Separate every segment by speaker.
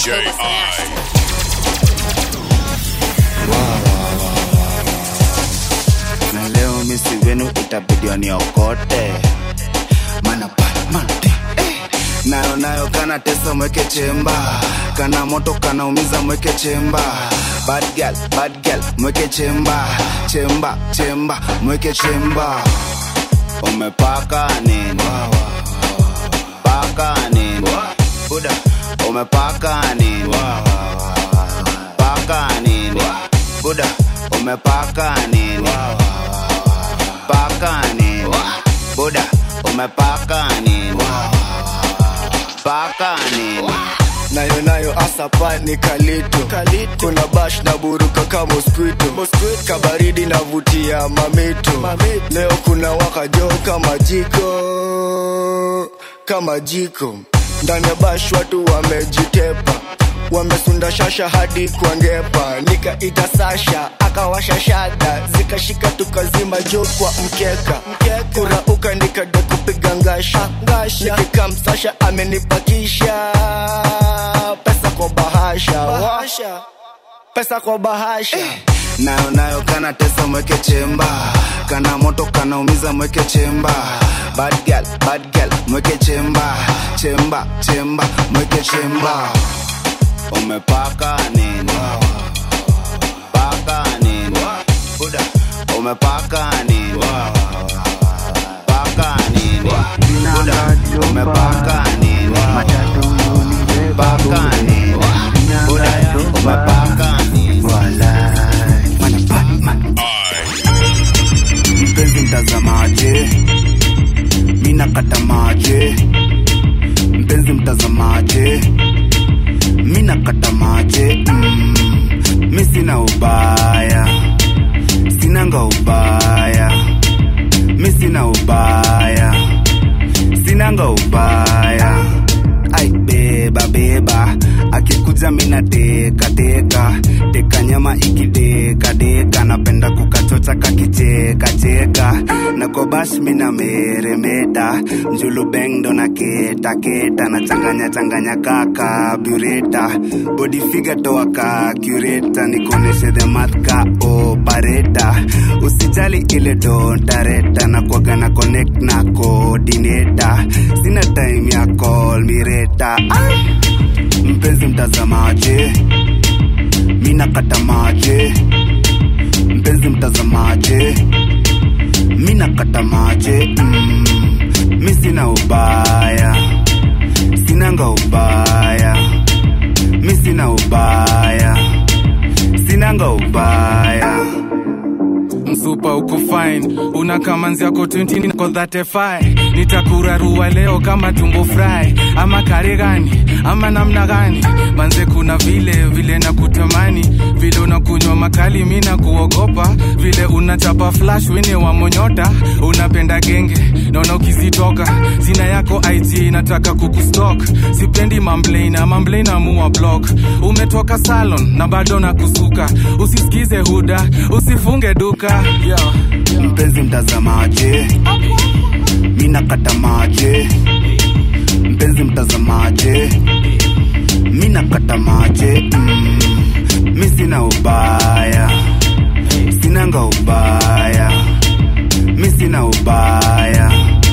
Speaker 1: DJ I.
Speaker 2: na leo misi wenu itabidi waniokote mana Batman, eh. nayo nayo kana tesa mweke chemba kana moto kana umiza mweke chemba bad girl, bad girl, mweke chemba chemba chemba mweke chemba umepaka nini paka nini buda umepaka nini paka nini buda umepaka nini paka nini buda umepaka nini paka nini
Speaker 3: nayo nayo asapa ni kalito kuna bash na buruka ka mosquito kabaridi navutia mamito leo kuna wakajo kama jiko kama jiko ndani ya bash watu wamejitepa wamesunda shasha hadi kwangepa nikaita sasha akawasha shada zikashika tukazima jo kwa mkeka kurauka nikada kupiga ngasha nikikam sasha amenipakisha pesa kwa bahasha washa pesa kwa bahasha
Speaker 2: nayo nayo kana tesa mweke chemba kana moto kana umiza mweke chemba bad girl, bad girl, mweke chemba chemba chemba mweke chemba umepaka nini paka nini buda umepaka nini paka nini buda umepaka nini paka nini buda umepaka nini mpenzi mtazamaje mina kata maje mpenzi mtazamaje mina kata maje mm, mi sina ubaya sinanga ubaya mi sina ubaya sinanga ubaya ai beba beba akikuja mina teka teka teka nyama ikideka deka napenda kukachocha kakicheka cheka na kobash mina meremeta njulu beng ndo na keta keta na changanya changanya kaka bureta body figure toa ka cureta nikoneshe the math ka opareta usijali ile dontareta na kwaga na connect na coordinator sina time ya call mireta mpenzi mtazamaje mina kata maje mpenzi mtazamaje mina kata maje mm, mi sina ubaya sinanga ubaya mi sina ubaya sinanga ubaya
Speaker 4: msupa uko fine una kamanzi yako 20 niko 35 nitakurarua leo kama tumbo fry ama kare gani ama namna gani manze kuna vile vile na kutamani vile unakunywa makali mi na kuogopa vile unachapa flash wene wa monyota unapenda genge naona ukizitoka zina yako ig nataka kukustok sipendi mamblena mamblena mua block umetoka salon na bado na kusuka usisikize huda usifunge duka Yo.
Speaker 2: mpenzi mtazamaje mina kata maje mpenzi mtazamaje mina kata maje mm, mi sina ubaya sinanga ubaya mi sina ubaya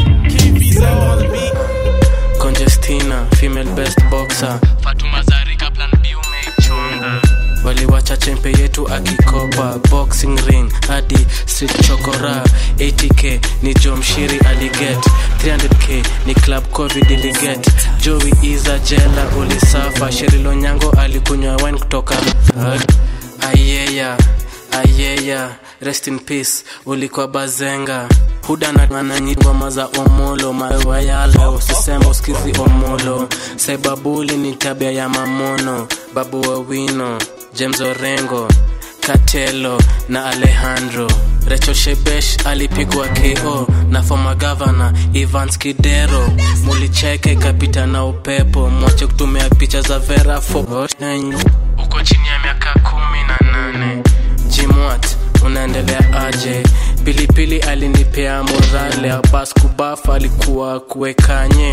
Speaker 5: Congestina, female best boxer. Fatuma Zarika plan B umeichunga. Waliwacha chempe yetu akikopa boxing ring hadi street chokora 80k ni jo mshiri aliget 300k ni club covid iliget joey iza jela ulisafa sherilo nyango alikunywa wine kutoka ayeya ayeya rest in peace ulikuwa bazenga huda na ananyi ngoma za omolo mawayala usisema usikizi omolo sebabuli ni tabia ya mamono babu wawino james orengo katelo na alejandro Rachel Shebesh alipigwa KO na former governor Evans Kidero. Mulicheke kapita na upepo, mwache kutumia picha za Vera Fo- uko chini ya miaka kumi na nane. Jimwat unaendelea aje? Pilipili alinipea morale, Abbas Kubaf alikuwa kuwekanye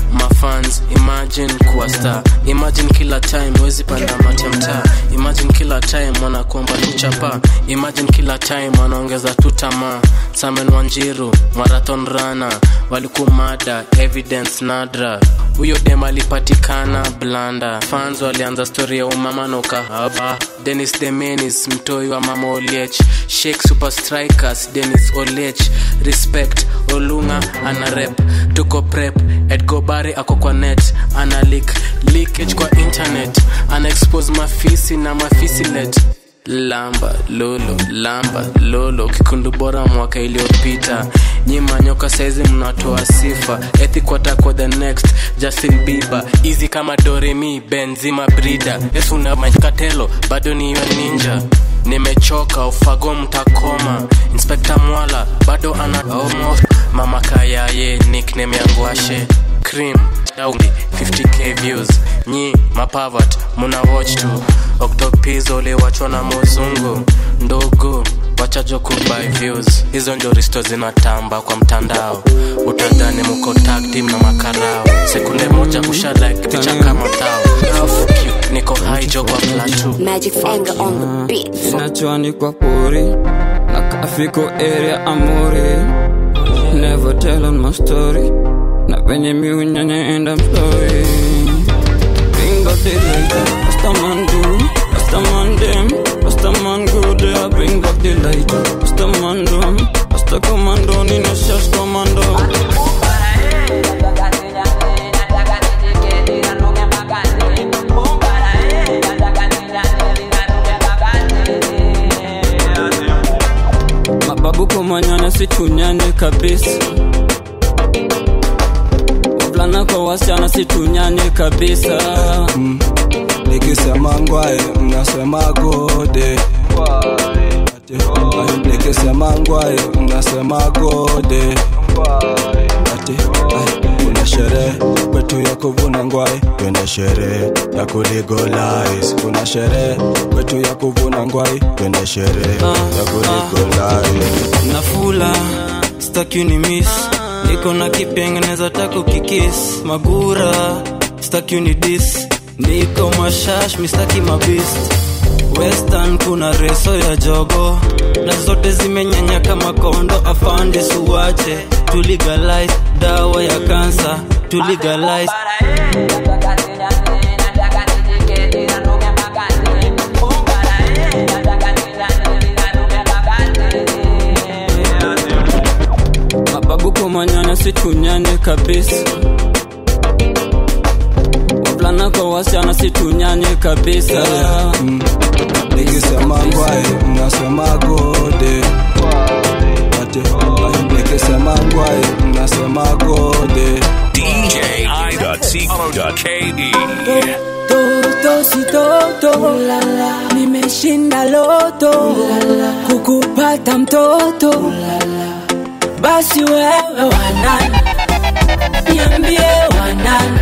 Speaker 5: mafans imagine kuwa star imagine kila time wezi panda mati ya mtaa imagine kila time wanakuomba tuchapa imagine kila time wanaongeza tu tamaa samen wanjiru marathon rana walikumada evidence nadra huyo dem alipatikana blanda fans walianza stori ya umama na ukahaba denis demenis mtoi wa mama oliech shake super strikers denis oliech respect olunga ana rep tuko prep edgobare ako kwa net ana lik leakage kwa internet ana expose mafisi na mafisilet lamba lolo lamba lolo kikundu bora mwaka iliyopita nyima nyoka saizi mnatoa sifa ethikwatako the next justin bieber easy kama doremi benzima brida esuna makatelo bado niyo ninja nimechoka ufago mtakoma inspekta mwala bado ana omo mama kayaye nickname yangu ashe cream daundi 50k views nyi mapavat muna watch tu oktopizo uliwachwa na muzungu ndogo wachajo kubuy views hizo ndio risto zinatamba kwa mtandao utadhani muko tag team na makarao sekunde moja usha like picha kama tao Afu cute, niko hijo kwa platu
Speaker 1: Magic finger on the beat.
Speaker 6: inachoanikwa pori na kafiko area amori never tell on my story na venye miunyanya enda mstori bingo dilaita rastaman du rastaman dem rastaman gude bring back the light rastaman dum rasta commando nina shash commando mababu kumanyana situnyane kabisa wavulana kwa wasichana situnyane kabisa
Speaker 7: nikisema ngwae mnasema gode Ati, ai, nikisema ngwae mnasema gode Ati, ai, kuna sherehe kwetu ya kuvuna ngwae twende sherehe ya kuligolize kuna sherehe kwetu ya kuvuna ngwae twende sherehe ya kuligolize
Speaker 6: nafula staki ni miss niko na kipengeneza tako kikis magura staki ni dis niko mashash mistaki mabist western kuna reso ya jogo na zote zimenyanya kama kondo afande suwache tuligalize dawa ya kansa tuligalize mababu kumanyana situnyane kabisa wavulana kwa wasichana situnyane kabisa
Speaker 7: nikisema ngwae mnasema gode Ati, ai, nikisema ngwae mnasema gode
Speaker 8: DJ.co.ke.
Speaker 9: toto si toto nimeshinda loto kukupata mtoto basi wewe wanani niambie wanani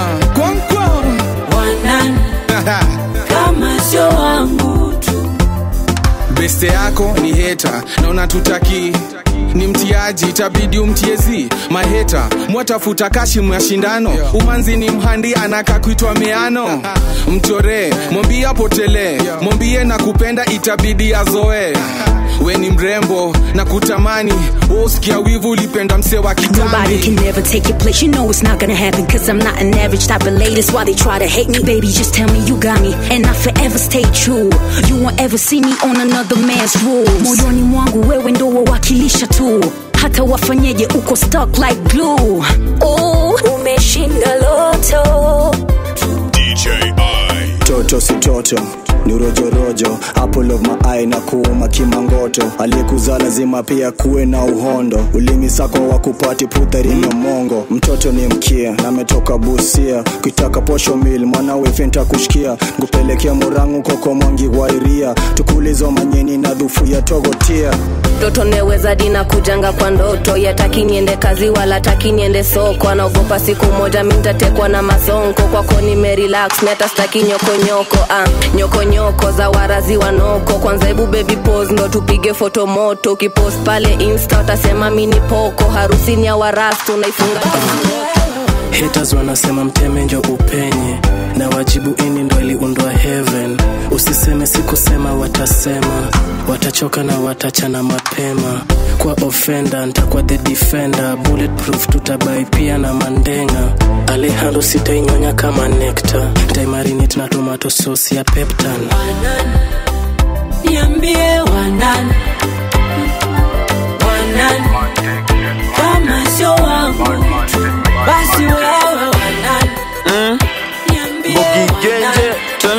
Speaker 9: wanani kama sio wangu tu
Speaker 4: beste yako ni heta na unatutaki ni mtiaji itabidi umtiezi maheta mwatafuta kashi mashindano umanzi ni mhandi anaka kuitwa meano mchoree mwambie apotelee mwambie na kupenda itabidi azoe we ni mrembo na kutamani wosikia wivu ulipenda mse wa
Speaker 10: Nobody
Speaker 4: kitambi
Speaker 10: can never take your place. You know it's not gonna happen. Cause I'm not an average type of lady. That's why they try to hate me. Baby, just tell me you got me. And I forever stay true. You won't ever see me on another man's rules. Moyoni mwangu wewe ndo wawakilisha tu. Hata wafanyeje uko stuck like glue. Oh, umeshinda loto.
Speaker 8: DJ I.
Speaker 3: toto si toto ni urojorojo apple of my eye na kuuma kimangoto aliyekuzaa lazima pia kuwe na uhondo ulimi sako wa kupati putharino mongo mtoto ni mkia na ametoka busia kitaka posho mil mwanawe fenta kushikia ngupelekea murangu koko mwangi wairia tukulizo manyeni na dhufu ya togotia
Speaker 11: mtoto neweza dina kujanga kwa ndoto yataki niende kazi wala taki niende soko anaogopa siku moja mintatekwa na masonko kwako nimerelax meta staki nyokonyoko ah, nyokonyoko za warazi wanoko kwanza hebu baby pose ndo tupige foto moto ukipost pale insta utasema mini poko harusi ni ya warastu naifunga
Speaker 5: haters wanasema mteme njo upenye na wajibu ini ndo iliundwa heaven usiseme sikusema watasema watachoka na watachana mapema kwa ofenda ntakuwa the defender bulletproof tutabai pia na mandenga alehando sitainyonya kama nekta ntaimarinit na tomato sauce ya peptan
Speaker 9: niambie wanani wanani kama sio wangu basi wewe wanani niambie wanani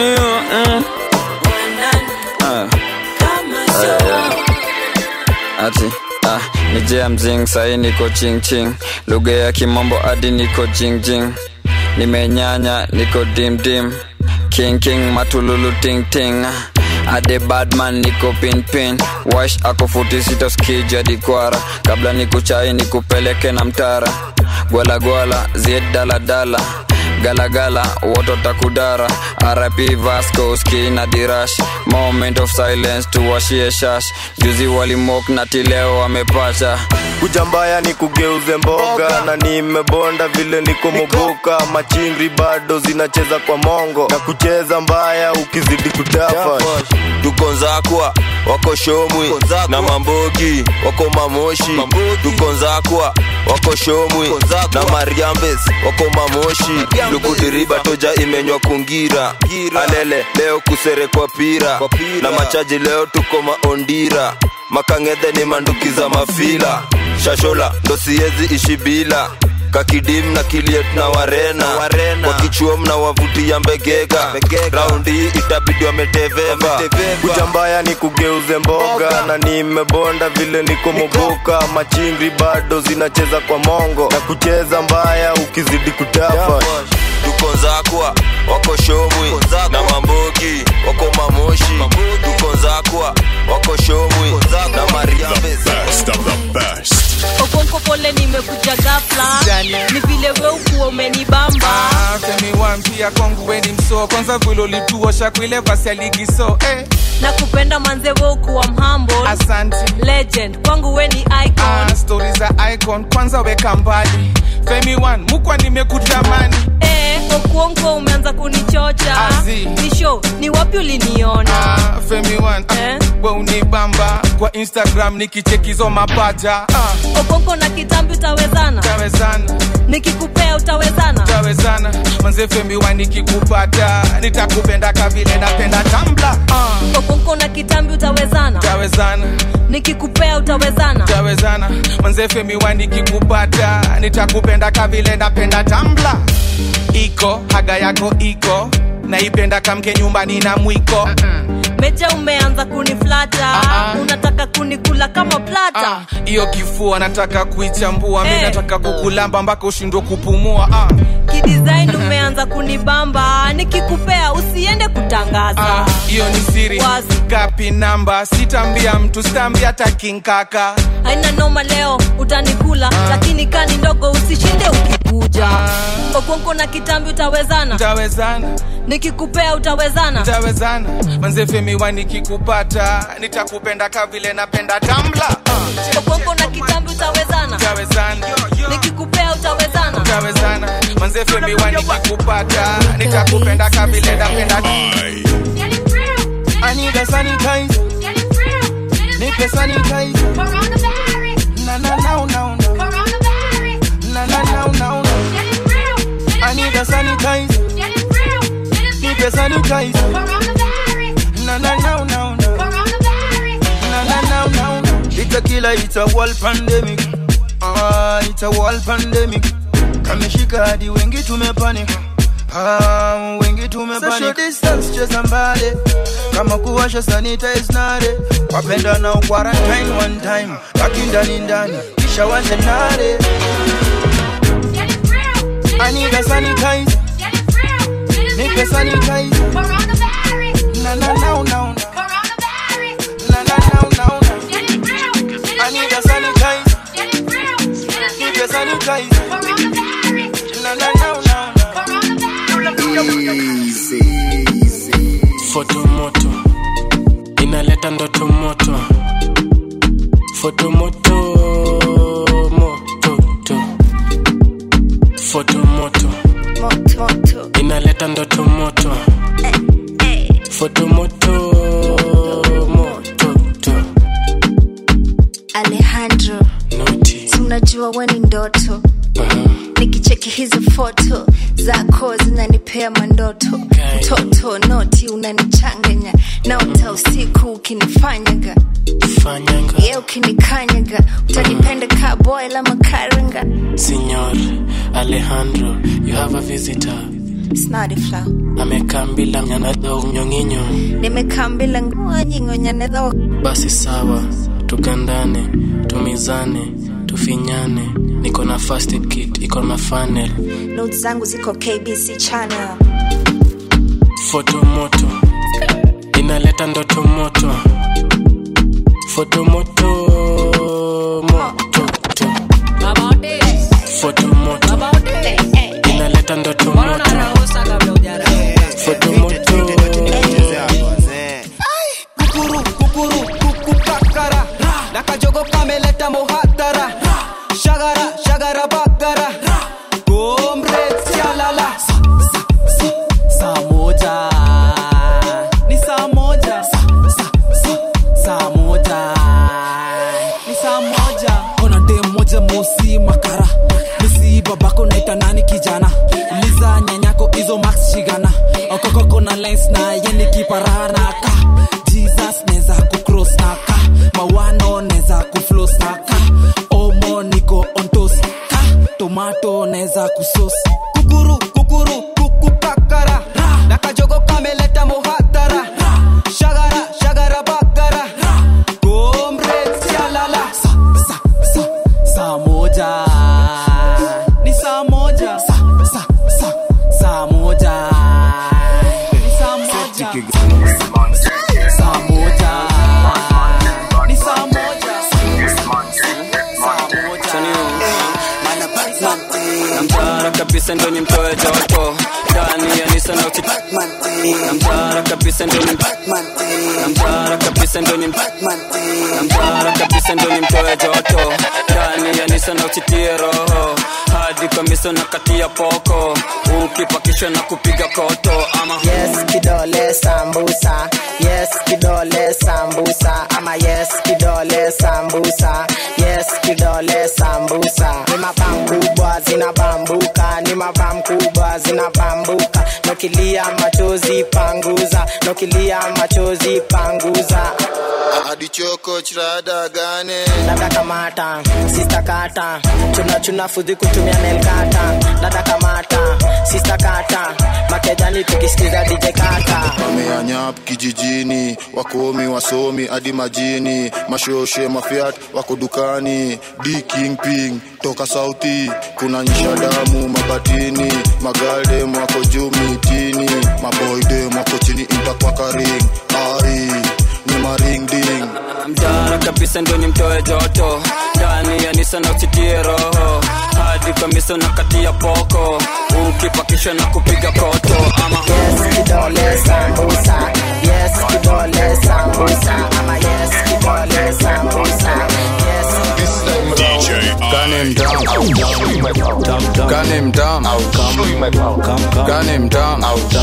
Speaker 9: kama sio wangu
Speaker 12: ati ah, ni jea mzing sahi niko ching ching lugha ya kimombo hadi niko jing jing nimenyanya niko dim dim king king matululu ting ting ade badman niko pin pin wash ako futi sita skija dikwara kabla nikuchai nikupeleke na mtara gwala gwala zied dala dala galagala woto takudara rp vasco ski na dirash moment of silence tuwashie shash juzi walimok na tileo wamepata
Speaker 3: kuja mbaya ni kugeuze mboga na nimebonda vile niko moboka machingri bado zinacheza kwa mongo na kucheza mbaya ukizidi kutafa
Speaker 13: tuko nzakwa wako shomwi na mambogi wako mamoshi tuko nzakwa wako shomwi na mariambes wako mamoshi lukudiriba toja imenywa kungira alele leo kuserekwa pira na machaji leo tuko maondira makangedhe ni manduki za mafila shashola ndo siezi ishi bila kakidim na kiliet na warena, warena. wakichuo mna wavutia mbegega raundi hii itabidi wameteveva
Speaker 3: kuja mbaya ni kugeuze mboga na nimebonda vile niko moboka machingri bado zinacheza kwa mongo na kucheza mbaya ukizidi kutafa
Speaker 13: tuko nzakwa wako shomwi na mambogi wako mamoshi tuko nzakwa wako shomwi na mariambes
Speaker 14: okonko pole nimekuja gafla ni vile we ukuwa umenibamba
Speaker 4: Ah, femi wampia kwangu weni msoo kwanza vile ulituosha kwile vasi ya ligi so eh.
Speaker 14: na kupenda manze we ukuwa mhambo
Speaker 4: Asante.
Speaker 14: legend kwangu we ni icon
Speaker 4: Ah, stori za icon kwanza weka mbali femi one mukwa nimekutamani
Speaker 14: eh, okuonko umeanza kunichocha
Speaker 4: Azi.
Speaker 14: ni show ni wapi uliniona
Speaker 4: ah, femi one ah, we unibamba kwa instagram nikichekizo mapaja ah,
Speaker 14: okonko na kitambi utawezana
Speaker 4: tawezana
Speaker 14: nikikupea utawezana
Speaker 4: tawezana manze femi one nikikupata nitakupenda kavile napenda tambla ah,
Speaker 14: okonko na kitambi utawezana
Speaker 4: tawezana
Speaker 14: nikikupea utawezana
Speaker 4: tawezana manze femi one nikikupata nitakupenda kavile napenda tambla iko haga yako iko naipenda kamke nyumbani na mwiko
Speaker 14: meja umeanza kuniflata unataka kunikula kama plata
Speaker 4: hiyo kifua nataka kuichambua mi
Speaker 14: Eh.
Speaker 4: nataka kukulamba mpaka ushindwe kupumua ah.
Speaker 14: kidesign umeanza kunibamba nikikupea usiende kutangaza
Speaker 4: Ah, hiyo ni siri
Speaker 14: Wazi.
Speaker 4: gapi namba sitambia mtu sitambia hata kinkaka
Speaker 14: haina noma leo utanikula lakini kani ndogo usishinde ukikuja okonko na kitambi utawezana
Speaker 4: tawezana
Speaker 14: nikikupea utawezana
Speaker 4: tawezana manze femi wa nikikupata nitakupenda kavile napenda tambla ah.
Speaker 14: okonko na kitambi utawezana
Speaker 4: tawezana
Speaker 14: nikikupea utawezana
Speaker 4: tawezana manze femi wa nikikupata nitakupenda kavile napenda
Speaker 15: I need a sanitizer. Nipe sanitizer. Na na na na na. Na na na na na. I need a sanitizer. Nipe sanitizer. Na na na na na. Na na na na na. It's a killer, it's a world pandemic. Ah, it's a world pandemic. Kameshika hadi wengi tumepanic. Ah, wengi tumepanic. Social distance cheza mbali kama kuwasha sanitize nare wapenda na quarantine one time baki ndani ndani kisha washe nare I need a sanitizer nipe sanitizer na na na na na na na na na na I need a sanitizer nipe sanitizer na na na na
Speaker 5: fotomoto inaleta ndoto moto fotomoto mototo fotomoto ndoto moto foto moto moto to
Speaker 16: alejandro si unajua we ni ndoto nikicheki hizi foto zako zinanipea mandoto mtoto noti unanichanganya naota usiku ukinifanyaga
Speaker 5: fanyanga
Speaker 16: ye ukinikanyaga utanipenda ka boy la makaranga
Speaker 5: Signor Alejandro, you have a visitor.
Speaker 16: snadifla
Speaker 5: Amekaa mbila mnyanadho nyonginyo.
Speaker 16: nimekaa mbila nyingonyanedho
Speaker 5: Basi sawa, tugandane, tumizane, tufinyane. Niko na first aid kit, iko na funnel.
Speaker 16: notes zangu ziko kbc channel
Speaker 5: Foto moto, inaleta ndoto moto. Foto moto, moto to. Foto moto, inaleta ndoto moto. Foto moto.
Speaker 17: kukuru kukuru kukukakara nakajogo kameleta muhatara shagara shagara bagara gomre sialala saa moja ni saa moja saa moja ni saa moja ona dem moja mosi makara misi babako naita nani kijana uliza nyanyako izo max shigana okokoko na lines na yeni kiparanaka jesus neza kucross naka mawano neza kuflos naka omo niko ontos ka tomato neza kusos kukuru kukuru kukupakara nakajogo kameleta muhatara shagara shagara bagara gomre sialala sa, sa, sa, saa moja ni saa moja sa, sa, sa, saa moja ni saa moja saa moja ni saa moja
Speaker 12: namtara kabisa ndo ni mtoe joto ndani ya nisa na uchi namtara kabisa ndo ni namtara kabisa ndo ni namtara kabisa ndo ni mtoe joto ndani ya nisa na uchitie roho hadi kwa miso na katia poko ukipakishwa na kupiga koto ama
Speaker 18: yes kidole sambusa yes kidole sambusa ama yes kidole sambusa yes kidole sambusa ni mabam kubwa zinabambuka ni mabam kubwa zinabambuka nokilia machozi panguza nokilia machozi panguza
Speaker 19: hadi choko chirada gane
Speaker 18: dada kamata sista kata chuna chuna fudhi kutumia nelkata dada kamata sista kata makejani tukisikiza dj kata
Speaker 19: wameanyap kijijini wakomi wasomi hadi majini mashoshe mafiat wako dukani d kingping toka sauti kuna nyisha damu mabatini magaldem wako juu mitini maboydem wako chini intakwakaring ai ni maringding
Speaker 12: mtara kabisa ndo ni mtoe joto ndani ya nisa na uchitie roho hadi kwa miso na katia poko ukipakishwa na kupiga koto ama
Speaker 18: yes kidole sambusa yes kidole sambusa ama yes kidole sambusa yes
Speaker 8: DJ
Speaker 20: Gun him down. Gun him down. Gun him down.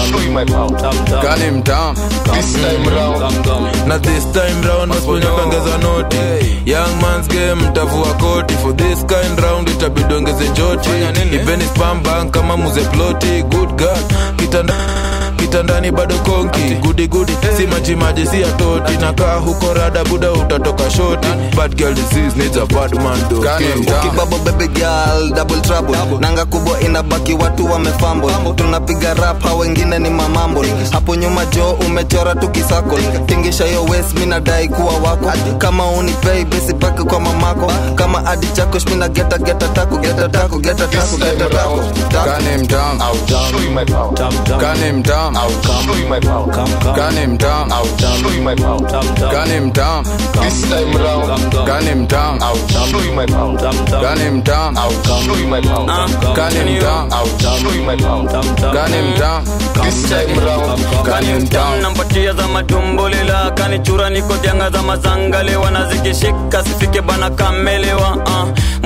Speaker 20: Gun him down.
Speaker 21: This time round. Na this time round masiponyakangeza noti young man's game mtavua koti for this kind round itabidi ongeze joti ipeni spam bank kama muze ploti good god kitanda kitandani bado konki gudi gudi si maji maji si atoti nakaa huko rada buda utatoka shoti bad girl disease needs a bad man though.
Speaker 22: ukibabo baby girl double trouble nanga kubwa inabaki watu wamefambo tunapiga rap hao wengine ni mamambo hapo nyuma jo umechora tukisako tingisha yo west mi nadai kuwa wako kama unipei besi pake kwa mamako kama adi chako shmina geta geta tako geta tako geta tako geta tako
Speaker 20: Gun him down.
Speaker 21: Show you my power.
Speaker 20: Gun him down.
Speaker 21: Show you my power.
Speaker 20: Gun him down.
Speaker 21: Show you my power.
Speaker 20: Gun him down.
Speaker 21: This time round.
Speaker 20: Gun him down.
Speaker 21: Show you my power.
Speaker 20: Gun him down.
Speaker 21: Show you my power.
Speaker 20: Gun him down.
Speaker 21: Show you my power.
Speaker 20: Gun him down.
Speaker 21: This time round.
Speaker 20: Gun him down.
Speaker 12: nampatia za matumbolila kanichura niko janga za mazangale wanazikishika sifike bana kamelewa uh.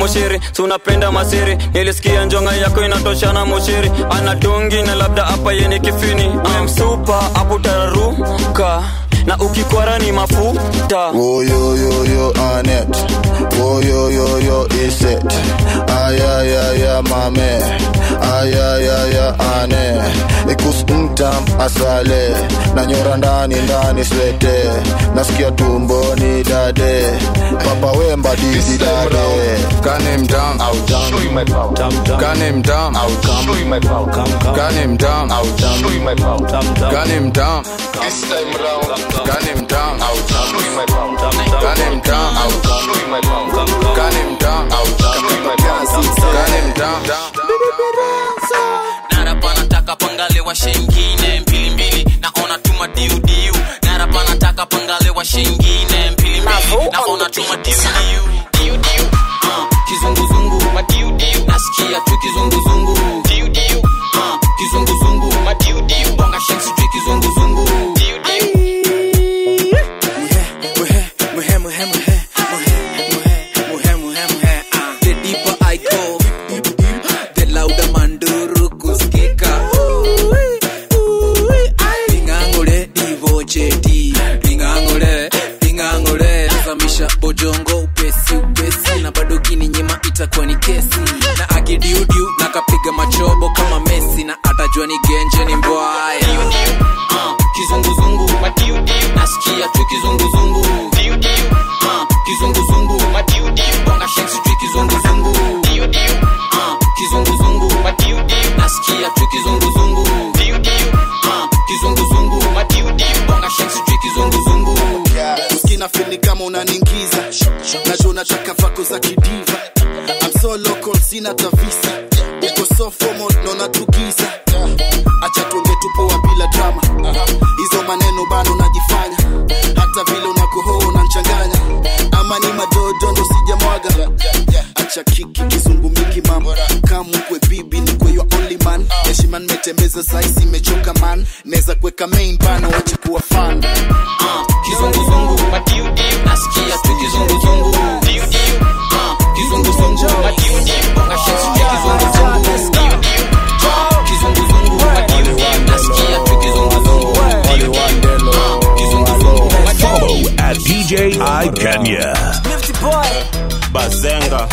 Speaker 1: moshiri si unapenda masiri nilisikia njonga yako inatoshana moshiri anatungi na labda hapa yeni kifini memsupa aputararuka na ukikwara ni mafuta
Speaker 19: Woyoyoyo Anet Woyoyoyo Iset Ayayaya mame Ayayaya ane Ikus mtam asale Nanyora ndani ndani swete Nasikia tumboni dade Papa wemba didi dade
Speaker 20: Gun him down. I'll show you my power. Gun him down. I'll show you my power. Gun him down. I'll show you my power. Gun him down. This time round. Gun him down. I'll show you my power. Gun him down. I'll show you my power. Gun him down. I'll show you my power. Gun him down.
Speaker 2: narapa nataka pangale wa shengine mbili mbili naona tuma diudiu narapa nataka pangale wa shengine mbili mbili naona tuma diudiu diudiu uh, kizunguzungu madiudiu nasikia tu kizunguzungu diudiu uh, kizunguzungu madiudiu bonga shensi tu kizunguzungu diudiu
Speaker 23: Muhe, muhe, muhe, muhe, muhe, muhe, muhe, muhe, ah. The deeper I go, the louder manduru kusikika. Pingangule divo cheti, pingangule, pingangule. Nazamisha bojongo upesi upesi, na bado kininyima itakuwa ni kesi. Na akidiudiu na kapiga machobo kama Messi, na atajua ni genje ni mbwaya.
Speaker 2: uh, kizunguzungu madiudiu nasikia tu kizunguzungu diudiu uh, kizunguzungu madiudiu bonga shensi tu kizunguzungu diudiu uh, kizunguzungu madiudiu nasikia tu kizunguzungu diudiu uh, kizunguzungu madiudiu bonga shensi tu kizunguzungu
Speaker 24: uskina fili kama unaningiza najua unataka vako za kidiva I'm so local sina tavisa uko so formal naona tugiza acha tuonge tupoa bila drama hizo maneno bado unajifanya hata vile unakohoa unanchanganya ama ni madodo ndo sijamwaga acha kiki kizungu mingi mama kamukwe bibi ni kwe your only man heshima nimetembeza saisi imechoka man naweza kuweka main bana wache kuwa fan
Speaker 2: kizunguzungu madiudiu nasikia tu kizunguzungu diudiu uh, kizunguzungu madiudiu bonga shensi tu kizunguzungu diudiu uh, kizunguzungu madiudiu nasikia tu kizunguzungu diudiu uh, kizunguzungu
Speaker 8: Follow at DJ I Kenya.
Speaker 25: bazenga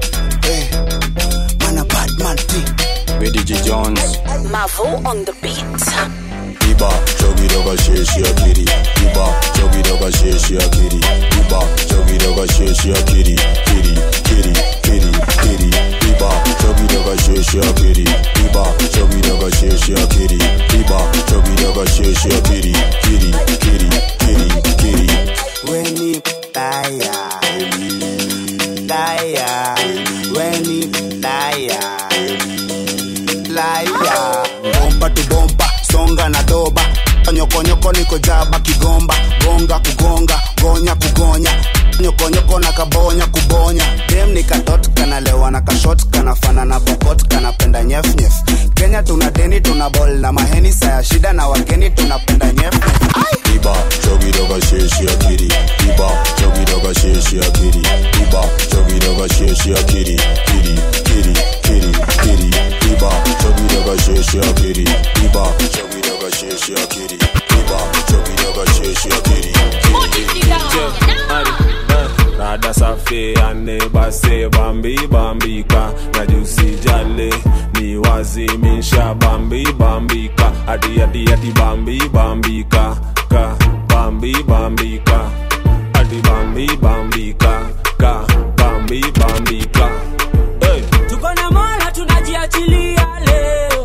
Speaker 26: BDG Jones
Speaker 10: Mavo on the beat.
Speaker 26: Iba chogi doga sheshi akiri Iba chogi doga sheshi akiri Iba chogi doga sheshi akiri Kiri kiri kiri kiri Iba chogi doga sheshi akiri Iba chogi doga sheshi akiri Iba chogi doga sheshi akiri Kiri kiri kiri kiri
Speaker 27: Weni taya Taya Weni taya Laya Bomba tu bomba Songa na doba Nyokonyoko niko jaba kigomba Gonga kugonga Gonya kugonya Nyokonyoko na kabonya kubonya Dem ni katot kanalewa na kashot Kanafana na pokot kanapenda nyef nyef Kenya tuna deni tuna bol na maheni Saya shida na wageni tunapenda nyef nyef
Speaker 26: Iba chogi doga sheshi akiri Iba chogi doga sheshi akiri Iba chogi doga sheshi akiri Kiri kiri kiri kiri Iba chogi doga sheshi akiri Iba chogi doga sheshi akiri Iba chogi doga sheshi akiri
Speaker 25: rada safi ane base bambi bambika na jusi jale ni wazimisha bambi bambika adi adi adi bambi bambika ka bambi bambika adi bambi bambika ka bambi bambika hey.
Speaker 28: tuko na mola tunajiachilia leo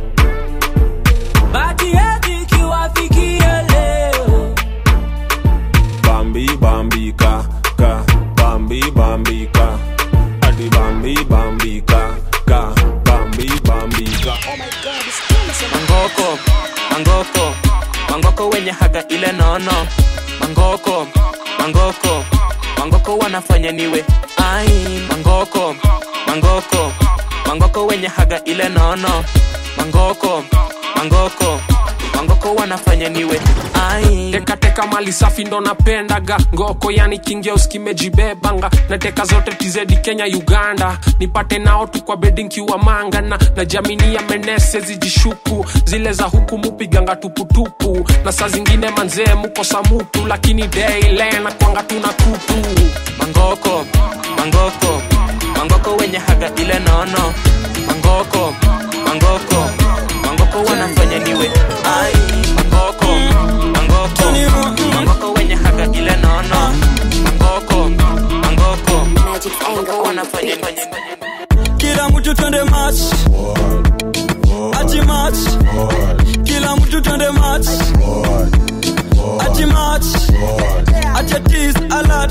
Speaker 28: bati yetu ikiwafikia leo
Speaker 25: bambi bambika ka bambi bambika adi bambi bambika ka bambi bambika
Speaker 29: mangoko mangoko mangoko wenye haga ile nono mangoko mangoko mangoko wanafanya niwe ai mangoko mangoko mangoko wenye haga ile nono mangoko mangoko mangoko wanafanya niwe ai
Speaker 3: tekateka mali safi ndo napendaga ngoko yani kingeus kimejibebanga nateka zote tizedi kenya uganda nipate nao tu kwa bedinkiwa mangana na jamini ya menese zijishuku zile za huku mupiganga tuputupu na saa zingine manzee mukosa mutu lakini daile na kwanga tuna kutu
Speaker 29: mangoko mangoko mangoko wenye haga ile nono mangoko mangoko mangoko wanafanya niwe ai mangoko mangoko mangoko wenye haga ile nono mangoko mangoko mangoko wanafanya
Speaker 1: kila mtu twende match ati match kila mtu twende match ati match ati tease alert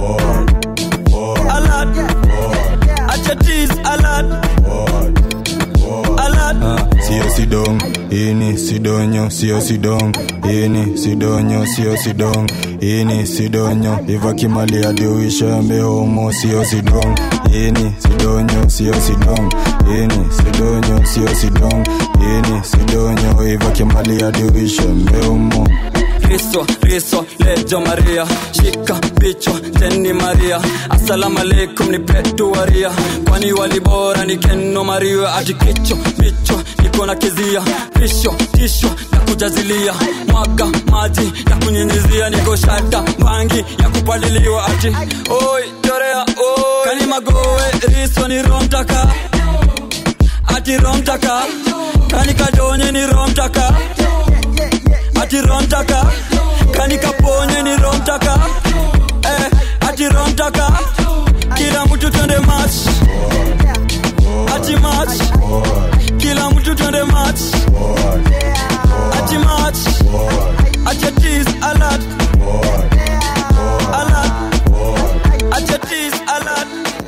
Speaker 1: alert ati tease alert alert
Speaker 26: sio sidong ini sidonyo sio sidong ini sidonyo sio sidong ini sidonyo ivakimali adiuishambe homo sio sidong ini sidonyo sio sidong ini sidonyo sio sidong ini sidonyo ivakimali adiuishambe homo
Speaker 1: Kristo, Kristo, lejo Maria, shika bicho teni Maria, asalamu alaikum ni petu waria, kwani walibora ni keno Maria, ati kicho bicho niko na kizia, pisho tisho na kujazilia, mwaga maji ya kunyinyizia, niko shata bangi ya kupaliliwa, ati oi chorea oi, kani magoe riso ni romtaka, ati romtaka, kani kadonye ni romtaka ati romtaka kani kaponye ni romtaka eh, ati romtaka kila mtu twende match ati match kila mtu twende match ati match ati tease alert alert ati tease alert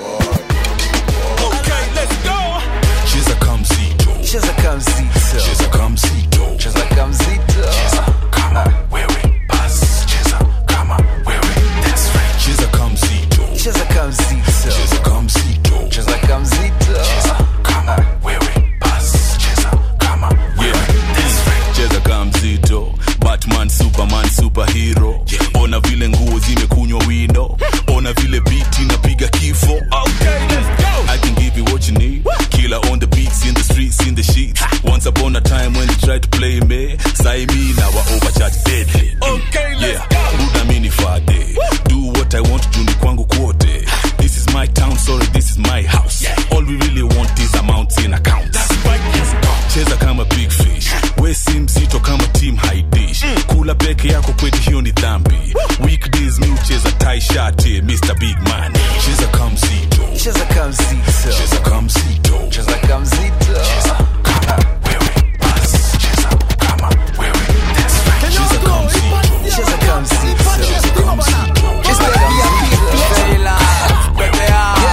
Speaker 4: Okay, let's go. Cheza kamzito.
Speaker 6: Cheza kamzito.
Speaker 4: Cheza kamzito.
Speaker 6: Cheza kamzito.
Speaker 4: Cheza kama wewe bas. Cheza kama wewe that's right. Cheza kamzito.
Speaker 6: Cheza kamzito.
Speaker 4: Cheza kamzito.
Speaker 6: Cheza kamzito.
Speaker 4: Cheza kama wewe bas. Cheza kama wewe that's right.
Speaker 7: cheza kaa mzito batman superman superhero ona vile nguo zimekunywa wino ona vile biti napiga kifo okay, let's go. i can give you what you need killer on the beats in the streets in the sheets once upon a time when you tried to play me sai me now I overcharge deadly
Speaker 4: Okay, let's
Speaker 7: yeah buda mini fade do what i want to ni kwangu kwote this is my town sorry this is my house all we really want is amounts in account cheza kama big fish we si mzito kama team high dish kula peke yako kwetu hiyo ni dhambi weekdays mi ucheza tai shati mr big man cheza kamzito
Speaker 6: Cheza kamzito.
Speaker 7: cheza kamzito
Speaker 6: Cheza kamzito.
Speaker 7: cheza kama wewe bas cheza kama wewe that's right cheza kamzito
Speaker 6: Cheza kamzito.
Speaker 7: cheza kamzito
Speaker 6: It's the VIP Very live. Baby,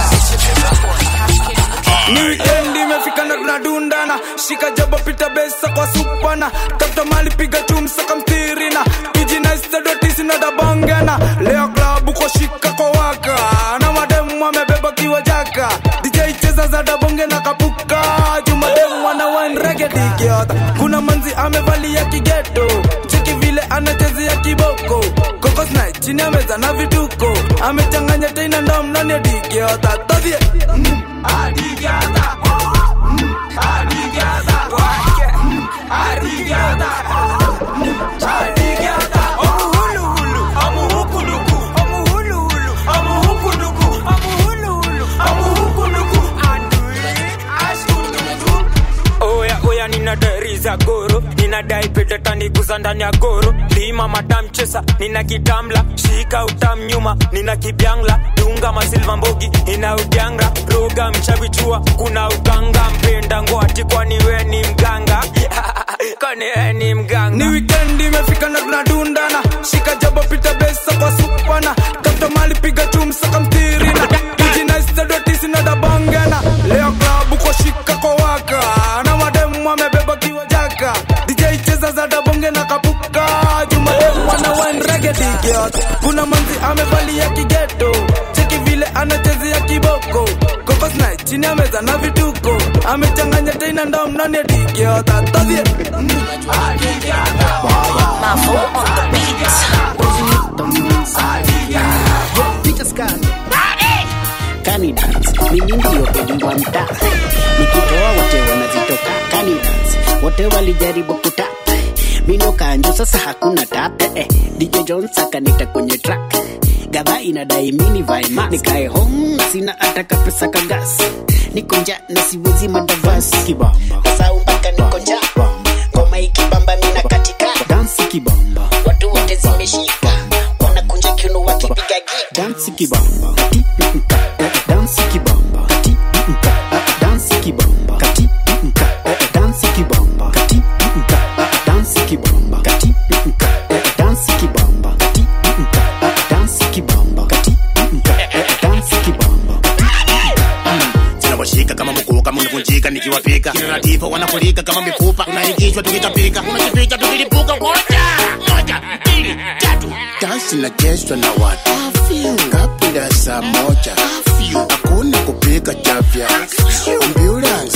Speaker 9: ni wikendi imefika na tunadundana shika jabo pita besa kwa supana tafuta mali piga chumsa kamtirina kijinaistadotisinadabongana leo klabu kwa shika kwa waka na mademu amebeba kiwa jaka dj cheza za dabonge na kapuka jumademu wana wanregedigiota kuna manzi amevalia kigeto cheki vile anachezea kiboko kokosna chini ameza na vituko amechanganya teina ndomnani digiota todhie mm. Adigada. Mm. Adigada. Mm. Adigada. Mm. Adigada. Omuhuluhulu. Omuhukuluku. Omuhuluhulu. Omuhukuluku. Omuhuluhulu. Omuhukuluku. Andui. Ashuluku.
Speaker 28: oya oya nina dari za goro ninadai petetaniguza ndani ya goro lima matamchesa nina kitamla shika utam nyuma nina kibyangla dunga masilva mbogi ina udyanga roga mchavichua kuna uganga mpenda ngwati kwani we ni mganga kwani we ni mganga
Speaker 9: ni wikendi imefika na tunadundana shika jabo pita besa kwa supana tafuta mali piga chumsa kamtirina kijinaistadotisinadabongana leo klabu kwa shika kwa waka na mademu amebeba kiwa jaka dj cheza za dabonge na kapuka jumademu wana wanregedigiot kuna manzi amevalia kigeto cheki vile anachezea kiboko kokosna chini ameza na vituko amechanganya teina ndomnani digiota todhie
Speaker 5: Canidans, mimi ndio pedi wa mtaa, nikitoa wote wanazitoka. Canidans, wote walijaribu kutap mino kanjo, sasa hakuna tap eh, eh. DJ Jones akanita kwenye track gadha inadai mini vae mask nikae home na sina ataka pesa kagas niko nja na siwezi madavasi kibamba sasa mpaka niko nja ngoma ikibamba mina katika dansi kibamba watu wote zimeshika wanakunja kiuno wakipiga gita dansi kibamba dansi kibamba dansi kibamba dansi kibamba dansi kibamba dansi kibamba dansi kibamba dansi kibamba
Speaker 27: zinawashika kama mkuu kama unavunjika nikiwapika kinatifa wanafurika kama mifupa unaingishwa tukitapika unajificha tukilipuka moja moja mbili tatu dansi inachezwa na watu kabla ya saa moja hakuna kupika chafya ambulance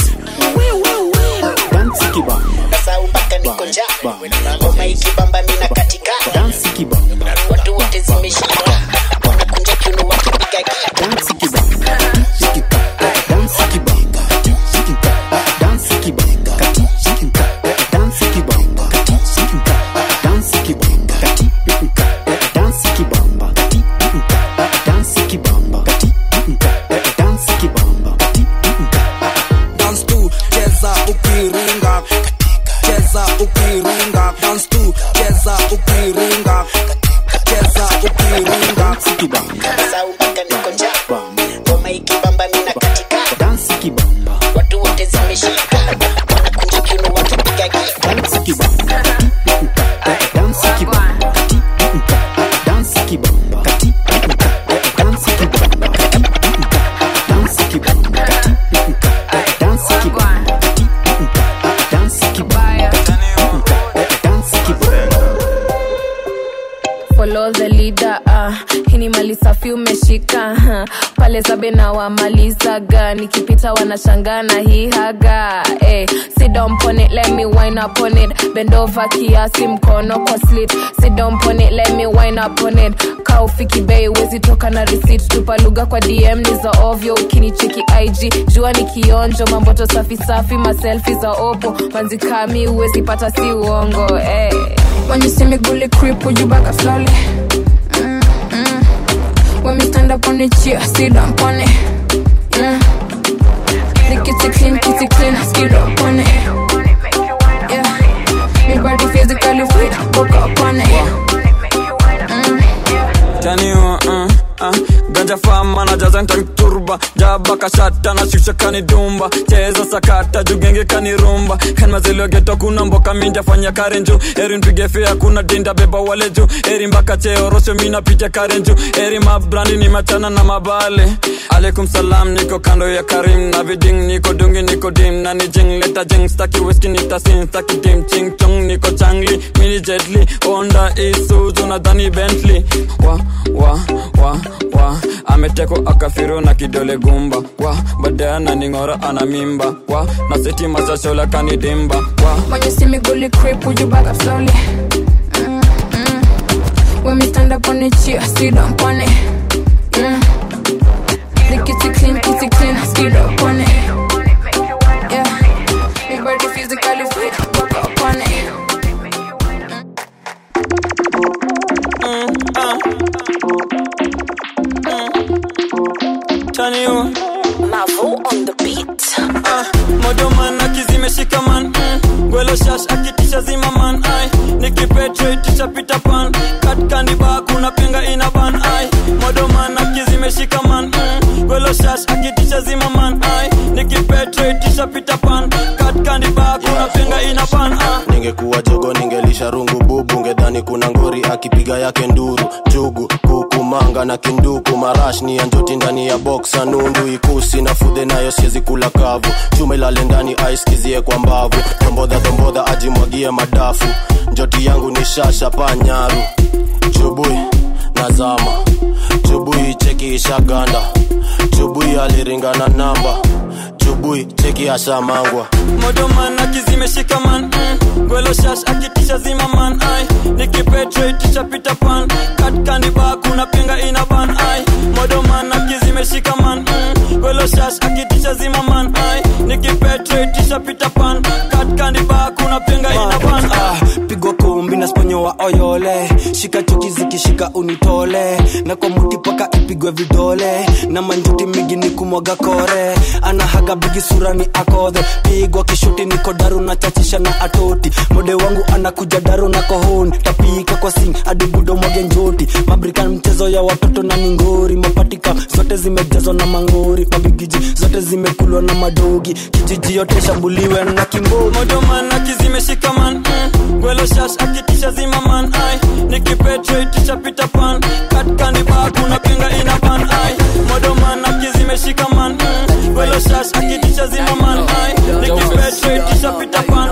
Speaker 5: dansi kibamba
Speaker 27: sasa mpaka niko
Speaker 5: njaa ngoma ikibamba mina katika dansi kibamba watu wote zimeshika wanakunja kiuno wakipiga gita dansi kibamba dansi kibamba dansi kibamba dansi kibamba dansi kibamba dansi kibamba dansi kibamba dansi kibamba
Speaker 9: dance tu cheza ukiringa cheza ukiringa dance tu cheza ukiringa cheza ukiringa
Speaker 5: sasa mpaka niko njaa ngoma ikibamba mina katika dansi kibamba watu wote zimeshika wanakunja kiuno wakipiga gita dansi kibamba dansi kibamba dansi kibamba dansi kibamba dansi kibamba dansi kibamba dansi kibamba dansi kibamba
Speaker 11: follow the leader uh, hii ni mali safi umeshika uh, pale zabe na wamalizaga nikipita wanashangaa na hii haga hey, sit down on it let me wine up on it bend over kiasi mkono kwa slit sit down on it let me wine up on it kaufiki bei wezi toka na receipt tupa lugha kwa dm ni za ovyo ukinicheki ig jua ni kionjo mamboto safi safi maselfi za opo manzikami uwezi pata si uongo hey.
Speaker 13: When you see me gully creep, would you back up slowly? Mm, mm. When me stand up on the chair, sit down on it. Mm. The kitty clean, kitty clean, skid up on it. Yeah. Me body physically fit, book up on it.
Speaker 1: taniwa uh, uh, ganja fama na jaza ntanturba jaba kashata na shusha kanidumba cheza sakata jugenge kanirumba kanmaziliogeto kuna mboka minja fanya karenju eri mpige fea kuna dinda beba wale juu eri mpaka cheo rosho mina picha karenju eri mabrandi ni machana na mabale alaikum salam niko kando ya karim na viding niko dungi niko dim na ni jing leta jing staki whisky nitasin staki dim ching chong niko changli mini jetli onda isuzu na dhani bentley wa wa wa wa ameteko akafiro na kidole gumba wa baadaye ananing'ora ana mimba wa na seti masashola kanidimba wa
Speaker 13: When you see me gully creep, would you back up slowly? Mm, mm. When me stand up on the chair, sit down on it. Yeah. The kitty clean, kitty clean, skid up on it. Yeah. Me body physically fit, book up on it.
Speaker 1: taniwa
Speaker 10: Mavo on the beat.
Speaker 1: ah, modoman akizimeshika man mm. gwelo shash akitisha zima man ai nikipetraitisha pita pan katkandiba kuna penga ina ban ai modoman akizimeshika man mm. gwelo shash akitisha zima man ai nikipetraitisha pita pan katkandiba kuna penga ina ban ah.
Speaker 26: ningekuwa jogo ningelisha rungu bubu ngedhani kuna ngori akipiga yake nduru jugu kuku manga na kinduku marash ni ya njoti ndani ya boksa nundu ikusi na fudhe nayo siezi kula kavu chuma ilale ndani aiskizie kwa mbavu tombodha tombodha ajimwagie madafu njoti yangu ni shasha panyaru chubui nazama chubui cheki ishaganda chubui aliringana namba chubui cheki ashamangwa
Speaker 1: modoman akizimeshika man mm. gwelo shash akitisha zima man ai nikipe nikipetrate chapita pan katkandiba kuna pinga ina ban ai modoman akizimeshika man mm. welo shash akitisha zima man ai nikipetrate chapita pan katkandiba kuna pinga ina ban ai
Speaker 12: pigwa kumbi na sponyo wa oyole shika chuki zikishika unitole na kwa muti paka ipigwe vidole na manjuti migi ni kumwaga kore anahaga bigi sura ni akodhe pigwa kishuti niko daru na chachisha na atoti mode wangu anakuja daru na kohoni tapika kwa sing hadi budo mwage njoti mabrikan mchezo ya watoto na ningori mapatika zote zimejazwa na mangori mabigiji zote zimekulwa na madogi kijiji yote shambuliwe na kimboi
Speaker 1: modoman akizimeshika man mm. gwelo shash akitisha zima man ai nikipetrate chapita pan katkandiba kuna pinga ina ban ai modoman akizimeshika man mm. gwelo shash akitisha zima man ai nikipetrate chapita pan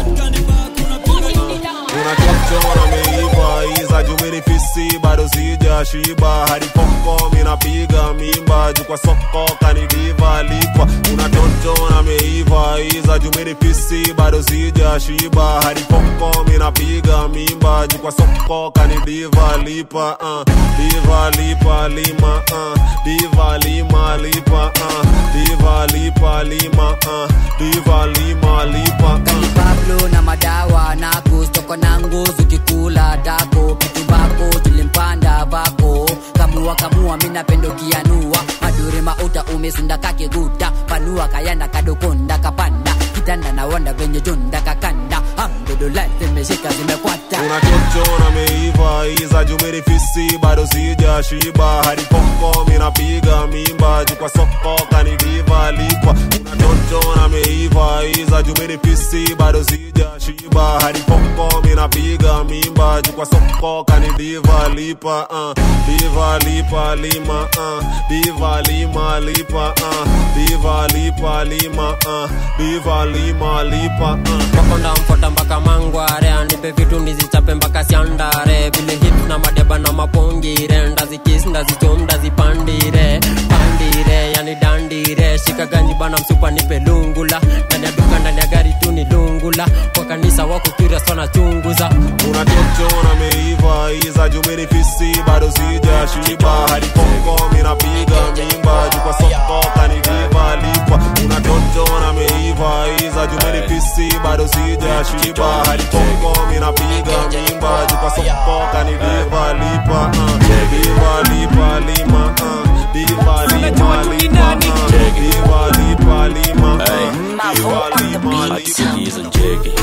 Speaker 25: unachochora meiva iza jumini fisi bado sija shiba hadi poko minapiga mimba juu kwa soko kanidiva lipa unachochora meiva iza jumini fisi bado sija shiba hadi poko minapiga mimba juu kwa soko kanidiva lipa uh. diva lipa lima uh. diva lima lipa uh. diva lipa lima uh. diva lima lipa uh.
Speaker 14: pablo na madawa nako stoko na nguzu kikula dako vitu bako tulimpanda bako kamua kamua minapendo kianua madure mauta umesinda kakiguta panua kayanda kadokonda kapanda kitanda na wanda venye junda kakanda amdodolai zimeshika zimekwata
Speaker 25: unachochona meiva iza jumini fisi bado sija shiba hadi poko minapiga mimba juu kwa soko kanidiva lipa unachochona meiva iza jumini fisi bado sija shiba hadi poko minapiga mimba juu kwa soko kanidiva lipa uh. diva lipa lima uh. diva lima lipa uh. diva lipa lima uh. diva lima lipa uh.
Speaker 15: wakonda mfota mpaka mangware anipe vitu ndizichape mpaka siandare vile hip na madeba na mapongire ndazikis ndazichom ndazipandire pandire yani dandire shika ganji bana msupa nipe lungula ndani ya duka ndani ya gari tu ni lungula kwa kanisa wako curious wanachunguza
Speaker 25: unachochona meiva iza jumini fisi bado sija shiba hadi poko minapiga mimba juu kwa soko kanidiva lipa unachochona meiva iza jumini fisi bado sija shiba hadi poko minapiga mimba juu kwa soko kanidiva lipa uh. diva lipa lima uh. diva lipa lima uh. diva lipa lima uh. diva lipa
Speaker 16: Hatiki hizo njege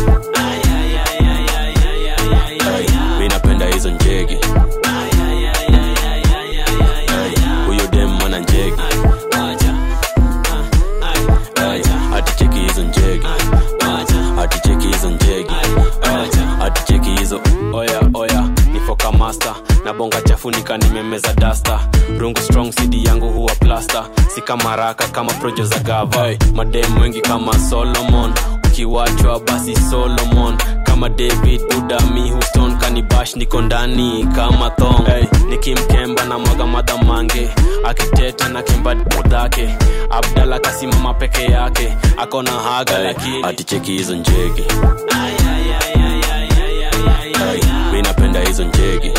Speaker 16: mi napenda hizo njege huyo dem mwana njege haticheki hizo njege haticheki hizo njege haticheki hizo oya oya nifoka master na bonga chafunika nimemeza dasta rungu strong cd yangu huwa plasta si kama raka kama projo za gava hey, madem wengi kama solomon ukiwachwa basi solomon kama david udami houston kanibash niko ndani kama thong hey, nikimkemba na mwaga madhamange akiteta na kemba dhake abdala kasimama peke yake akona haga hey, lakini aticheki hizo njege hey, mi napenda hizo njege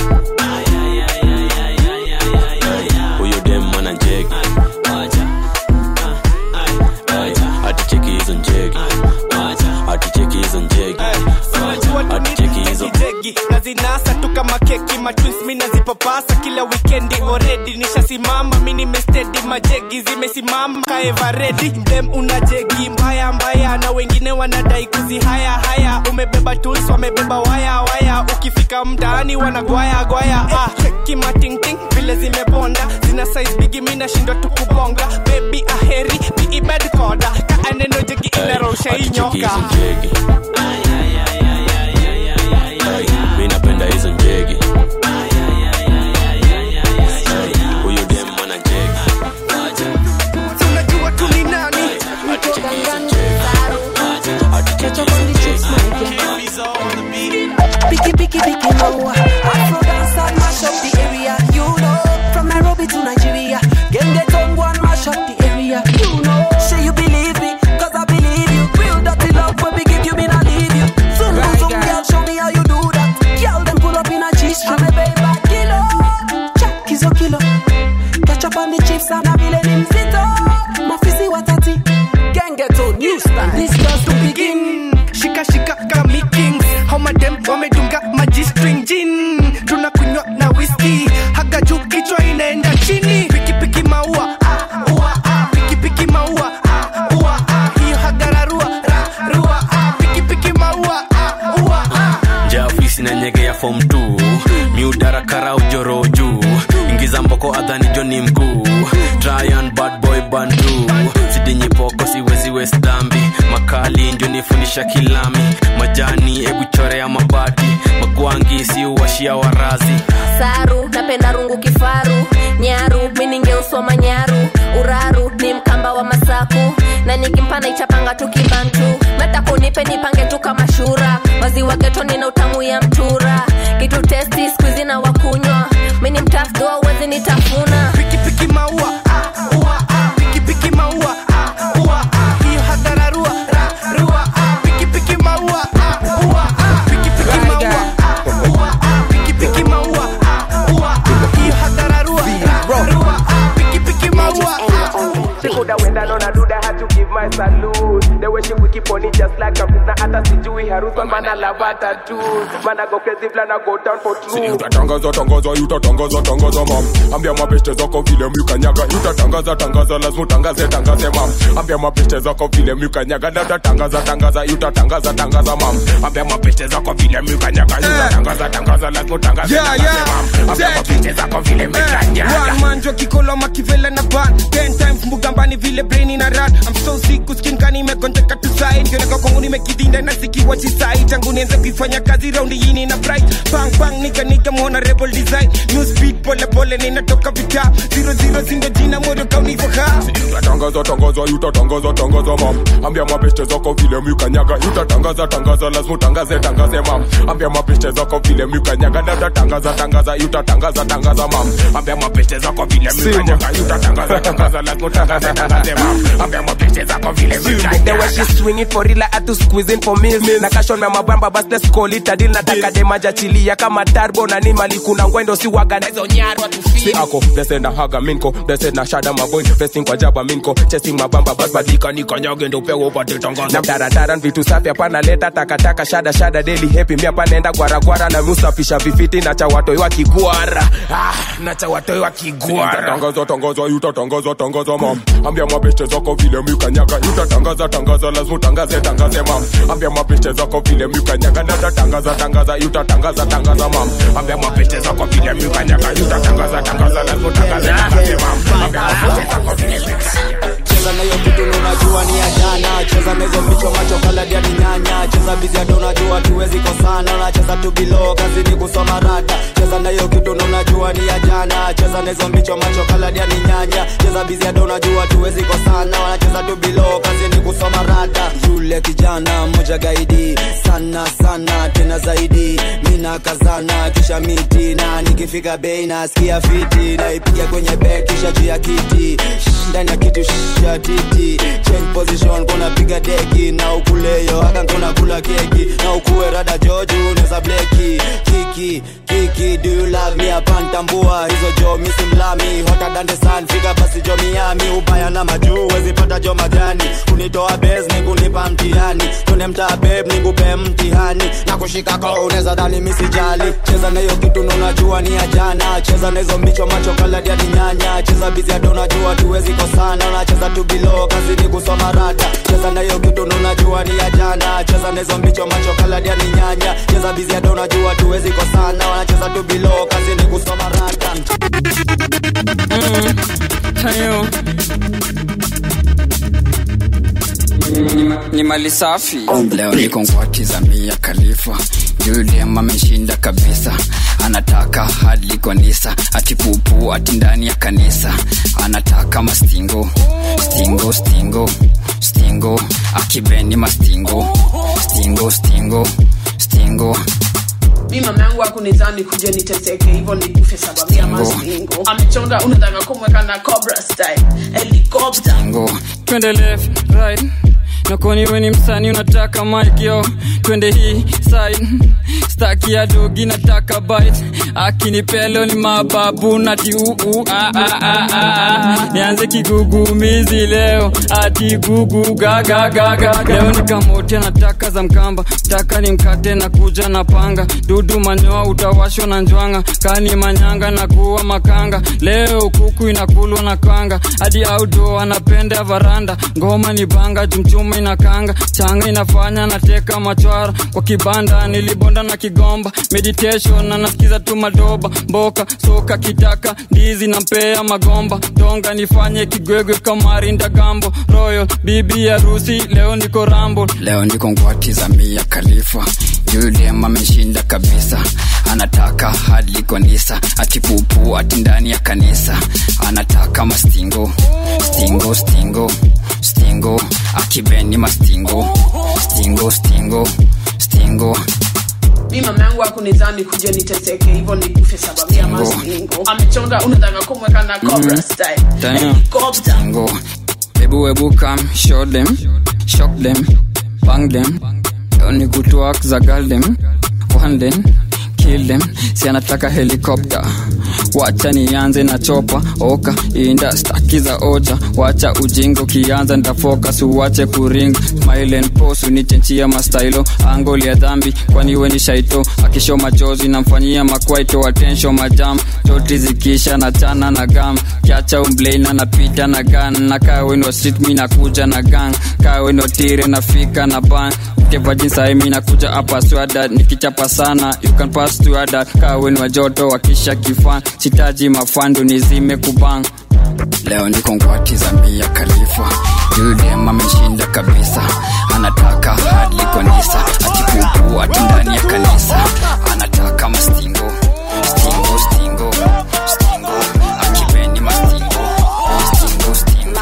Speaker 16: huyo dem mwana njege aticheki hizo njege aticheki hizo njege aticheki hizo
Speaker 17: jegi nazinasa tu kama keki matwins mi nazipapasa kila wikendi oredi nishasimama mi nimestedi majegi zimesimama kaevaredi dem una jegi mbaya mbaya na wengine wanadai kuzi haya haya umebeba tools wamebeba waya waya ukifika mtaani wanagwaya gwaya ah, cheki matingting vile zimebonda zina size bigi mi nashindwa tu kubonga bebi aheri biibed koda kaaneno jegi inarosha inyoka
Speaker 16: mi napenda hizo njege huyo dem mwana njege
Speaker 17: tunajua tu ni nani
Speaker 18: Picky, picky, picky, no. Afro dance and mash up the area. You know, from Nairobi to Nigeria. Gang get on one mash up the area. You know, say you believe me, cause I believe you. Real dirty love when we give you, me not leave you. Zoom, zoom, zoom, girl, show me how you do that. Girl, them pull up in a G
Speaker 16: sinanyegea fom t miudarakara ujoro juu ingiza mboko adhani joni mkuu tryan bad boy bandu sidinyipoko siwezi west dhambi makali njonifundisha kilami majani ebu chorea mabati magwangi si uwashia warazi
Speaker 11: saru napenda rungu kifaru nyaru miningeusoma nyaru uraru ni mkamba wa masaku na nikimpana ichapanga tu kibantu meta kunipe nipange tu kama shura maziwa geto nina utamu ya mtura kitu testi skuizi na wakunywa mini mtafdua uwezi nitafuna
Speaker 17: pikipiki maua ah, ua, ah, pikipiki maua ah, ua, ah, hiyo hatararua ra, rua, ah, pikipiki maua ah, ua, ah, pikipiki maua ah, ua, ah, pikipiki maua ah, ua, ah, hiyo hatararua ra, rua, ah, pikipiki maua
Speaker 2: She coulda went down on a dude, I had to give my salute. The way she wiki pony just like a na hata sijui harusi man I love her tattoos. Man I go crazy plan I go down for truth.
Speaker 25: utatangaza tangaza utatangaza tangaza mam ambia mabeste zako vile mlikanyaga utatangaza tangaza lazima utangaze tangaze mam ambia mabeste zako vile mlikanyaga na utatangaza tangaza utatangaza tangaza mam ambia mabeste zako vile mlikanyaga utatangaza tangaza lazima utangaze
Speaker 17: Yeah,
Speaker 25: tangaze
Speaker 17: yeah.
Speaker 25: mam ambia mabeste zako vile mlikanyaga
Speaker 17: One man jo kikolo makivela na ban ten times mbugambani vile brain ina run I'm so sick kuskin kani imegonjeka tu side kioneka kwangu nimekidinda na sikiwa chisai tangu nianze kuifanya kazi raundi yini na bright bang bang nika nika muona rebel design new speed pole pole ninatoka vita zero zero zindo jina moyo kaunivo ha
Speaker 25: utatangaza tangaza utatangaza tangaza mam ambia mabeste zako vile mlikanyaga utatangaza tangaza lazima utangaze tangaze mam ambia mabeste zako vile mlikanyaga na utatangaza tangaza utatangaza tangaza mam ambia mabeste zako vile mlikanyaga utatangaza tangaza lazima utangaze tangaze mam ambia mabeste zako vile
Speaker 2: The way
Speaker 25: mlikanyaga
Speaker 2: she swing it for real, I had to squeeze in for meals. Na kashon na mabamba bas let's call it a deal. Nataka demaja chilia kama turbo na ni mali kuna ngwendo si waga na hizo nyarwa
Speaker 25: si ako blessed na haga minko blessed na shada maboy blessing kwa jaba minko chasing mabamba bas badika nikanyage ndo upewe upate tangaza
Speaker 2: na darandaran vitu safi hapana leta takataka shada shada daily happy mi hapa naenda gwaragwara na musafisha vifiti na cha watoi wa kigwara ah, na cha watoi wa kigwara
Speaker 25: utatangaza tangaza utatangaza tangaza mam ambia mabeste zako vile mlikanyaga utatangaza tangaza lazima utangaze tangaze mam ambia mabeste zako vile mlikanyaga na utatangaza tangaza utatangaza tangaza mam ambia mabeste zako vile mlikanyaga utatangaza tangaza lazima utangaze tangaze mam ambia mabeste zako vile
Speaker 12: cheza nayo kitu na unajua ni ya jana cheza na hizo micho macho kaladia ni nyanya cheza bizi hata unajua tuwezi kosana unacheza tu bilo kazi ni kusoma rata cheza na hiyo kitu na unajua ni ya jana cheza na hizo micho macho kaladia ni nyanya cheza bizi hata unajua tuwezi kosana wanacheza tu bilo kazi ni kusoma rata yule kijana mmoja gaidi sana sana tena zaidi mina kazana kisha miti na nikifika bei nasikia fiti naipiga kwenye bek kisha juu ya kiti Shh, ndani ya kitu shh, ya titi change position kuna piga deki na ukuleyo haka kuna kula keki na ukuwe rada joju unaweza bleki kiki kiki do you love me apantambua hizo jo misi mlami hota dande san fika basi jo miami ubaya na majuu wezipata jo majani kunitoa bes ni kunipa mtihani tune mtaa beb ni kupe mtihani na kushika ko unaweza dhani misijali cheza na hiyo kitu na unajua ni ya jana cheza na hizo mbicho macho kaladia ni nyanya cheza bizi hata unajua tuwezi kosana unacheza tu bilo kazi ni kusoma rata cheza na hiyo kitu na unajua ni ya jana cheza na hizo mbicho macho kaladia ni nyanya cheza bizi hata unajua tuwezi kosana wanacheza tu bilo kazi ni kusoma rata
Speaker 3: hayo ni mali safi
Speaker 8: leo niko ngwatiza mia khalifa yule ameshinda kabisa anataka hadi kanisa ati pupu ati ndani ya kanisa anataka mastingo stingo stingo stingo akibeni mastingo stingo stingo stingo
Speaker 19: mi mama yangu akunizani kuja niteseke hivyo nikufe sababu ya mastingo amechonga unataka kumweka na cobra style helicopter
Speaker 8: stingo
Speaker 3: twende left right nakoni weni msani unataka mic yo twende hii side staki ya dogi nataka bite akinipelo ni mababu nati uu ah, ah, ah, ah, ah. nianze kigugumizi leo ati gugu gagagaga leo nikamotia nataka za mkamba taka ni mkate na kuja na panga dudu manyoa utawashwa na njwanga kani manyanga na kuwa makanga leo kuku inakulwa na kanga hadi audo anapenda varanda ngoma ni banga jumchuma inakanga changa inafanya nateka machwara kwa kibanda nilibonda na kigomba meditation na nasikiza tu madoba mboka soka kitaka ndizi na mpea magomba donga nifanye kigwegwe kamari ndagambo royal bibi harusi leo niko rambo
Speaker 8: leo niko ngwati za mia khalifa yulem ameshinda kabisa anataka hadi kanisa atipupu ati ndani ya kanisa anataka mastingo stingo stingo stingo akibeni mastingo stingo stingo stingo
Speaker 19: mi mama yangu akunizani kuja niteseke hivyo nikufe sababu ya masingo amechonga unataka kumweka na cobra
Speaker 8: Mhm.
Speaker 19: style
Speaker 8: Damn.
Speaker 19: helicopter
Speaker 8: Stingo. Ebu ebu come, show them, shock them, bang them. Leo ni kutwak za girl them, one them, kill them. Si anataka helicopter. Wacha nianze na chopa oka inda staki za ocha wacha ujingo kianza ndafocus uwache kuring smile and pose unichenchia mastailo angoli ya dhambi kwani we ni shaito akisho machozi namfanyia makwaito attention majam toti zikisha na chana na gam kiacha umbleina napita na gan na kawenwa street mi nakuja na gang kawenwa tire nafika na ban kevajinsae mi nakuja hapa swada nikichapa sana you can pass to other kawenwa joto wakisha kifan sitaji mafandu nizime kubang leo niko ngwati za mia khalifa yudem ameshinda kabisa anataka hadi kanisa atipupu ati ndani ya kanisa anataka mastingo stingo stingo stingo akibeni mastingo stingo stingo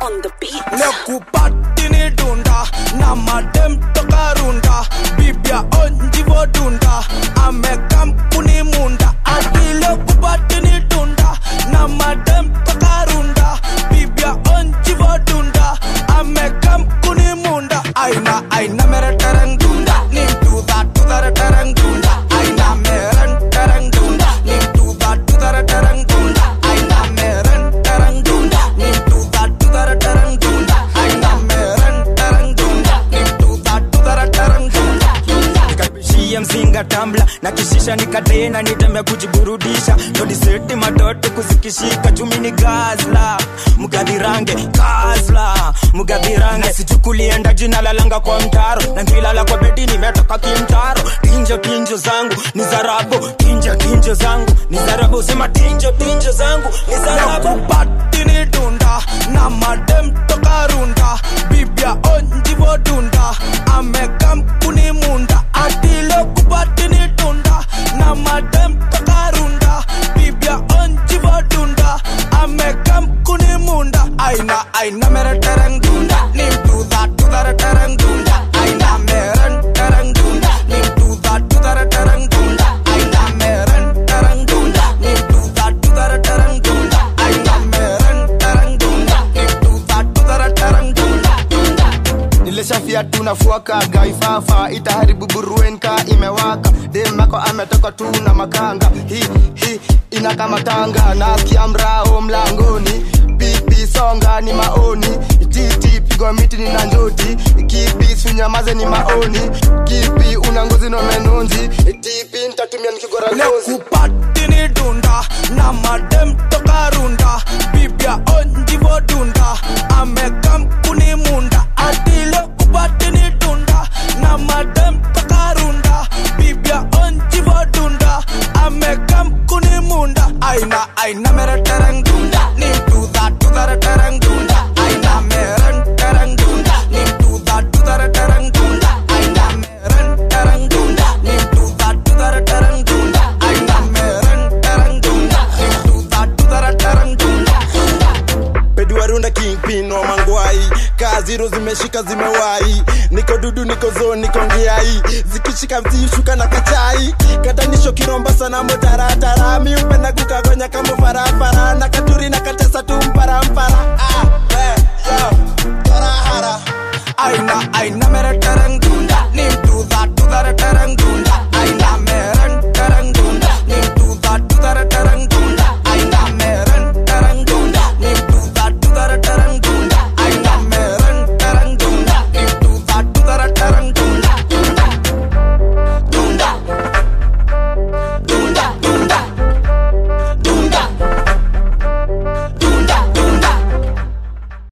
Speaker 9: nekupati ni dunda na madem toka runda bibia onjivo dunda amekampuni munda atile kupati ni dunda na madem toka runda bibia onjivo dunda amekampuni munda aina aina mere tereng dunda ni duda dudare tereng dunda aina meren tereng dunda ni duda dudare tereng dunda aina meren tereng dunda ni duda dudare tereng dunda aina meren tereng dunda ni duda dudare tereng dunda
Speaker 28: nikabishia mzinga tambla na kishisha nikatena nitembe kujiburudisha todiseti matoto kuzikishika chumi ni gazla mgadhirange gazla mgadhirange sichukulienda jina lalanga kwa mtaro na ngilala kwa bedi nimetoka kimtaro tinjo tinjo zangu ni zarabu tinjo tinjo zangu ni zarabu sema tinjo tinjo zangu ni zarabu
Speaker 9: nekupati ni dunda na madem toka runda bibia onjivo dunda amekampuni munda atile kupati ni dunda na madem toka runda bibia onjivo dunda amekampuni munda aina aina mere tereng dunda ni duda dudare tereng dunda aina meren tereng dunda ni duda dudare tereng dunda aina meren tereng dunda ni duda dudare tereng dunda aina meren tereng dunda ni duda dudare tereng dunda
Speaker 4: nilishafia tunafuaka gaifafa itaharibu buruenka imewaka demako ametoka tu na makanga hi hi inakamatanga nasikia mrao mlangoni pipi songa ni maoni titi pigwa miti ni na njoti kipi sunyamaze ni maoni kipi una ngozi no menonzi tipi ntatumia nikigora ngozi
Speaker 9: nekupati ni dunda na madem toka runda bibia onjivo dunda amekampuni munda atile kupati ni dunda na madem toka runda bibia onjivo dunda amekampuni munda aina aina mere tereng dunda ni duda dudare tereng dunda aina meren tereng dunda ni duda dudare tereng dunda aina meren tereng dunda ni duda dudare tereng dunda aina meren tereng dunda ni duda dudare tereng dunda
Speaker 25: peduarunda kingpin wa mangwai kaziro zimeshika zimewai niko dudu niko zo niko ngiai zikishika msishuka na kachai katanisho kiromba sana motaratara miupenda kukagonya kama